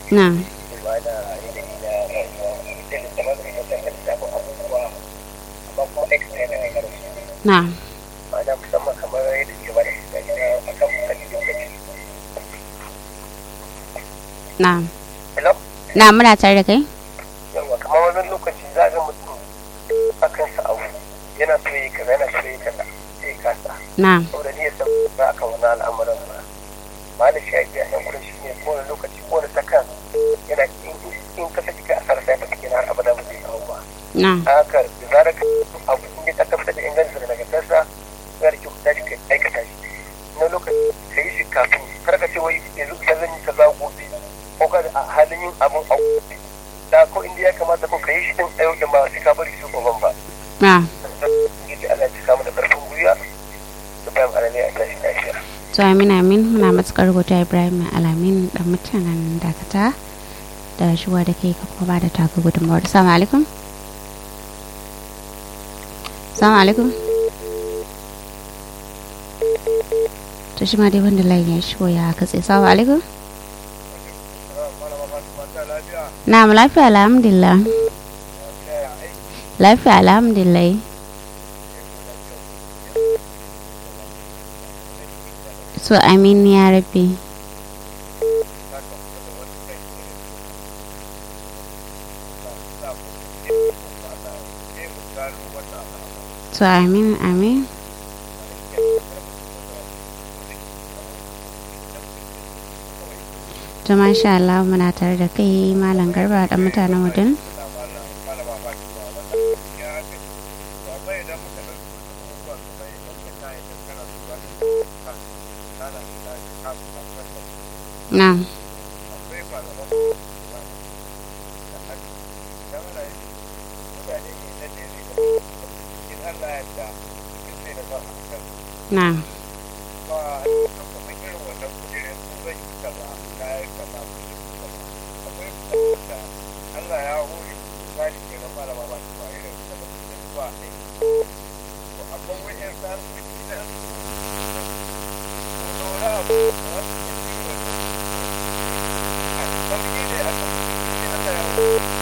na ba da yanayi na rayuwa da da kamar da yadda kan samu abubuwa amma kuma aikata yana da ƙarfi na ma'ana musamman kamar yadda ke bada misali na akan misali lokaci na hello na muna tare da kai yawa kamar wani lokaci za ga mutum a kansa abu yana so yi kaza yana so yi kaza sai ya kasa na saboda ni ya san ba akan wani al'amuran ba malam shi ake a yankunan shi ne kowane lokaci kowane sakan yana in in ka saki ka asara sai ka saki na har abada ba zai kawo ba na haka da zarar ka abu in ya tabbatar da ingancin da nagartarsa ya da kyau ka tashi ka aikata shi na lokaci ka yi shi kafin kar ka ce wai yanzu ka zan yi kaza gobe ko ka a halin yin abun a gobe da ko inda ya kamata ko ka yi shi din a yau din ba sai ka bari su goban ba na Ubangiji Allah ya cika mu da karfin gwiwa da bayan alalai a tashi lafiya. to amin amin muna matukar godiya ibrahim alamin dan mutanen dakata da shuwa da kai ka kuma ba da taka gudunmawar salamu alaikum salamu alaikum to shi ma dai wanda layin ya shigo ya katse salamu alaikum na mu lafiya alhamdulillah lafiya alhamdulillah so amin ya rabbi so amin amin to masha Allah muna tare da kai malam garba dan mutanen wudin na na Allah ya hore misali ke na malama ba su ba irin da ba su zuwa aiki. To akwai wa'yan sarkoki na ko da wani abu wanda ya fi wani a sauƙi ne a kan Allah ya hore